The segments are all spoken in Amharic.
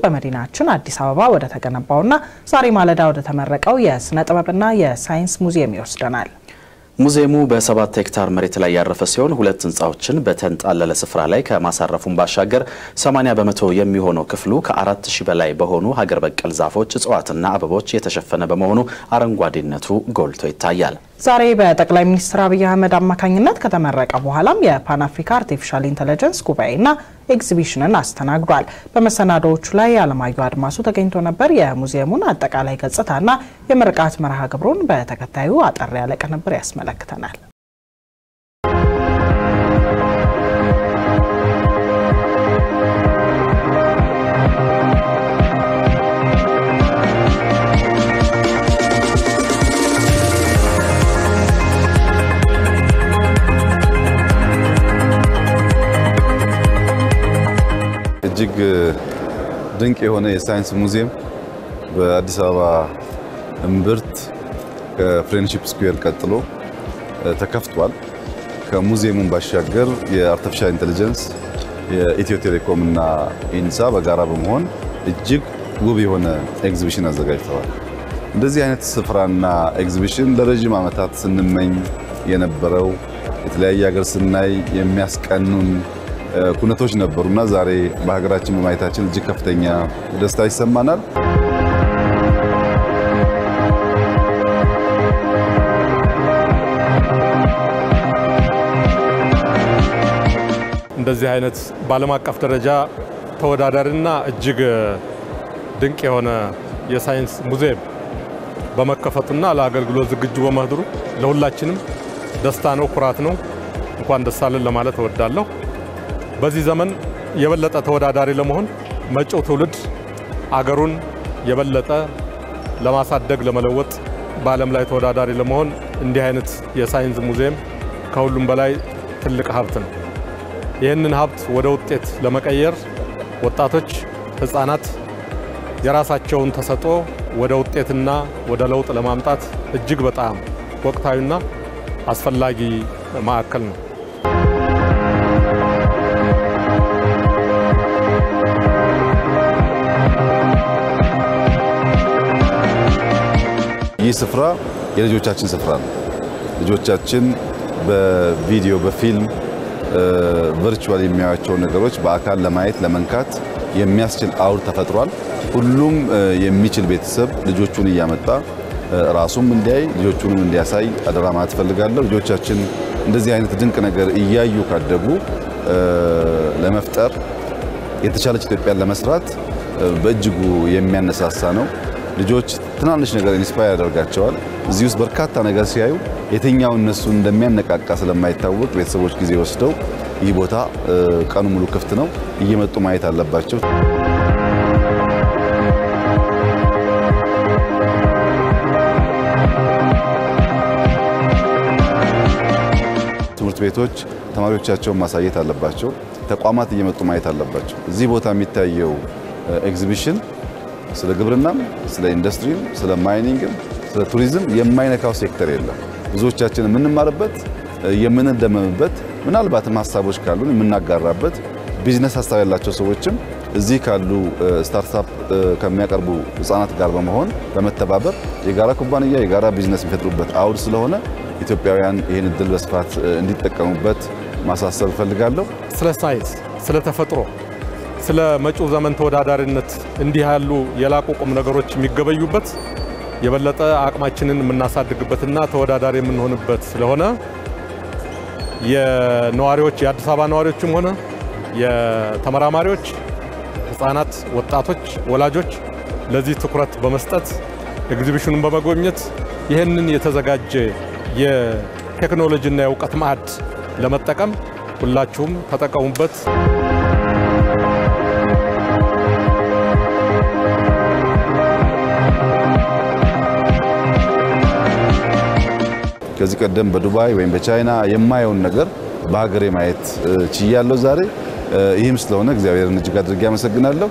በመዲናችን አዲስ አበባ ወደ ተገነባውና ዛሬ ማለዳ ወደ ተመረቀው የስነ ጥበብና የሳይንስ ሙዚየም ይወስደናል። ሙዚየሙ በሰባት ሄክታር መሬት ላይ ያረፈ ሲሆን ሁለት ህንፃዎችን በተንጣለለ ስፍራ ላይ ከማሳረፉን ባሻገር 80 በመቶ የሚሆነው ክፍሉ ከአራት ሺህ በላይ በሆኑ ሀገር በቀል ዛፎች፣ እጽዋትና አበቦች የተሸፈነ በመሆኑ አረንጓዴነቱ ጎልቶ ይታያል። ዛሬ በጠቅላይ ሚኒስትር አብይ አህመድ አማካኝነት ከተመረቀ በኋላም የፓን አፍሪካ አርቲፊሻል ኢንተለጀንስ ጉባኤና ኤግዚቢሽንን አስተናግዷል። በመሰናዶዎቹ ላይ አለማየሁ አድማሱ ተገኝቶ ነበር። የሙዚየሙን አጠቃላይ ገጽታና የምርቃት መርሃ ግብሩን በተከታዩ አጠር ያለ ቅንብር ያስመለክተናል። እጅግ ድንቅ የሆነ የሳይንስ ሙዚየም በአዲስ አበባ እምብርት ከፍሬንድሺፕ ስኩዌር ቀጥሎ ተከፍቷል። ከሙዚየሙን ባሻገር የአርቲፊሻል ኢንቴሊጀንስ የኢትዮ ቴሌኮም እና ኢንሳ በጋራ በመሆን እጅግ ውብ የሆነ ኤግዚቢሽን አዘጋጅተዋል። እንደዚህ አይነት ስፍራና ኤግዚቢሽን ለረዥም ዓመታት ስንመኝ የነበረው የተለያየ ሀገር ስናይ የሚያስቀኑን ኩነቶች ነበሩና ዛሬ በሀገራችን በማየታችን እጅግ ከፍተኛ ደስታ ይሰማናል። እንደዚህ አይነት በዓለም አቀፍ ደረጃ ተወዳዳሪና እጅግ ድንቅ የሆነ የሳይንስ ሙዚየም በመከፈቱና ለአገልግሎት ዝግጁ በመሆኑ ለሁላችንም ደስታ ነው፣ ኩራት ነው። እንኳን ደስ አለን ለማለት እወዳለሁ። በዚህ ዘመን የበለጠ ተወዳዳሪ ለመሆን መጪው ትውልድ አገሩን የበለጠ ለማሳደግ ለመለወጥ፣ በዓለም ላይ ተወዳዳሪ ለመሆን እንዲህ አይነት የሳይንስ ሙዚየም ከሁሉም በላይ ትልቅ ሀብት ነው። ይህንን ሀብት ወደ ውጤት ለመቀየር ወጣቶች፣ ሕፃናት የራሳቸውን ተሰጥኦ ወደ ውጤትና ወደ ለውጥ ለማምጣት እጅግ በጣም ወቅታዊና አስፈላጊ ማዕከል ነው። ይህ ስፍራ የልጆቻችን ስፍራ ነው። ልጆቻችን በቪዲዮ በፊልም ቨርቹዋል የሚያዩቸው ነገሮች በአካል ለማየት ለመንካት የሚያስችል አውድ ተፈጥሯል። ሁሉም የሚችል ቤተሰብ ልጆቹን እያመጣ ራሱም እንዲያይ ልጆቹንም እንዲያሳይ አደራ ማለት እፈልጋለሁ። ልጆቻችን እንደዚህ አይነት ድንቅ ነገር እያዩ ካደጉ ለመፍጠር የተሻለች ኢትዮጵያን ለመስራት በእጅጉ የሚያነሳሳ ነው። ልጆች ትናንሽ ነገር ኢንስፓየር ያደርጋቸዋል። እዚህ ውስጥ በርካታ ነገር ሲያዩ የትኛው እነሱን እንደሚያነቃቃ ስለማይታወቅ ቤተሰቦች ጊዜ ወስደው ይህ ቦታ ቀኑ ሙሉ ክፍት ነው፣ እየመጡ ማየት አለባቸው። ትምህርት ቤቶች ተማሪዎቻቸውን ማሳየት አለባቸው። ተቋማት እየመጡ ማየት አለባቸው። እዚህ ቦታ የሚታየው ኤግዚቢሽን ስለ ግብርናም፣ ስለ ኢንዱስትሪም፣ ስለ ማይኒንግም፣ ስለ ቱሪዝም የማይነካው ሴክተር የለም። ብዙዎቻችን የምንማርበት የምንደመምበት፣ ምናልባትም ሀሳቦች ካሉን የምናጋራበት ቢዝነስ ሀሳብ ያላቸው ሰዎችም እዚህ ካሉ ስታርታፕ ከሚያቀርቡ ህጻናት ጋር በመሆን በመተባበር የጋራ ኩባንያ የጋራ ቢዝነስ የሚፈጥሩበት አውድ ስለሆነ ኢትዮጵያውያን ይህን እድል በስፋት እንዲጠቀሙበት ማሳሰብ እፈልጋለሁ። ስለ ሳይንስ፣ ስለ ተፈጥሮ፣ ስለ መጪው ዘመን ተወዳዳሪነት እንዲህ ያሉ የላቁ ቁም ነገሮች የሚገበዩበት የበለጠ አቅማችንን የምናሳድግበትና ተወዳዳሪ የምንሆንበት ስለሆነ የነዋሪዎች የአዲስ አበባ ነዋሪዎችም ሆነ የተመራማሪዎች፣ ህፃናት፣ ወጣቶች፣ ወላጆች ለዚህ ትኩረት በመስጠት ኤግዚቢሽኑን በመጎብኘት ይህንን የተዘጋጀ የቴክኖሎጂና የእውቀት ማዕድ ለመጠቀም ሁላችሁም ተጠቀሙበት። ከዚህ ቀደም በዱባይ ወይም በቻይና የማየውን ነገር በሀገሬ ማየት ችያለሁ ዛሬ። ይህም ስለሆነ እግዚአብሔርን እጅግ አድርጌ አመሰግናለሁ።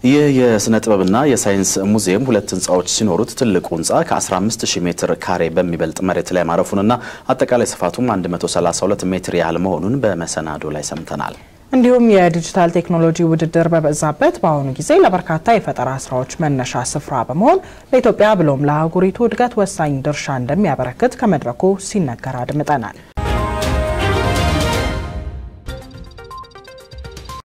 ይህ የስነ ጥበብና የሳይንስ ሙዚየም ሁለት ህንፃዎች ሲኖሩት ትልቁ ህንፃ ከ15000 ሜትር ካሬ በሚበልጥ መሬት ላይ ማረፉንና አጠቃላይ ስፋቱም 132 ሜትር ያህል መሆኑን በመሰናዶ ላይ ሰምተናል። እንዲሁም የዲጂታል ቴክኖሎጂ ውድድር በበዛበት በአሁኑ ጊዜ ለበርካታ የፈጠራ ስራዎች መነሻ ስፍራ በመሆን ለኢትዮጵያ ብሎም ለአህጉሪቱ እድገት ወሳኝ ድርሻ እንደሚያበረክት ከመድረኩ ሲነገር አድምጠናል።